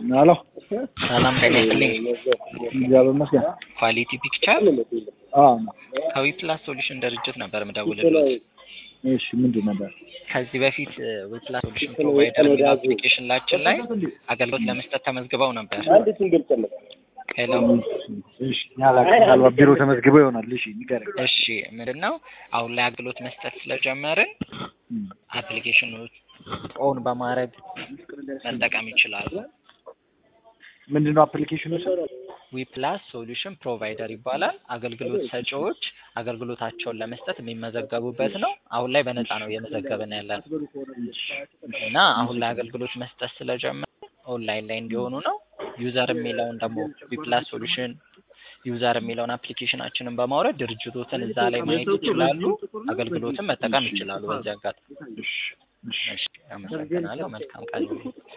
ሄሎ ሰላም ጤና ይስጥልኝ። እግዚአብሔር ይመስገን። ኳሊቲ ፒክቸር አዎ ከዊፕላስ ሶሉሽን ድርጅት ነበር የምደውልልዎት። እሺ ምንድን ነበር? ከዚህ በፊት ዊፕላስ ሶሉሽን ፕሮቫይደር የሚል አፕሊኬሽናችን ላይ አገልግሎት ለመስጠት ተመዝግበው ነበር። ሄሎ እሺ ምናልባት ቢሮ ተመዝግበው ይሆናል። እሺ ንገረኝ። እሺ ምንድን ነው አሁን ላይ አገልግሎት መስጠት ስለጀመርን አፕሊኬሽኖች ኦን በማድረግ መጠቀም ይችላሉ። ምንድን ነው አፕሊኬሽኑ? ዊፕላስ ሶሉሽን ፕሮቫይደር ይባላል። አገልግሎት ሰጪዎች አገልግሎታቸውን ለመስጠት የሚመዘገቡበት ነው። አሁን ላይ በነፃ ነው እየመዘገብን ያለን እና አሁን ላይ አገልግሎት መስጠት ስለጀመረ ኦንላይን ላይ እንዲሆኑ ነው። ዩዘር የሚለውን ደግሞ ዊፕላስ ሶሉሽን ዩዘር የሚለውን አፕሊኬሽናችንን በማውረድ ድርጅቶትን እዛ ላይ ማየት ይችላሉ። አገልግሎትን መጠቀም ይችላሉ። በዚህ አጋጣሚ እሺ፣ አመሰግናለሁ። መልካም ቀን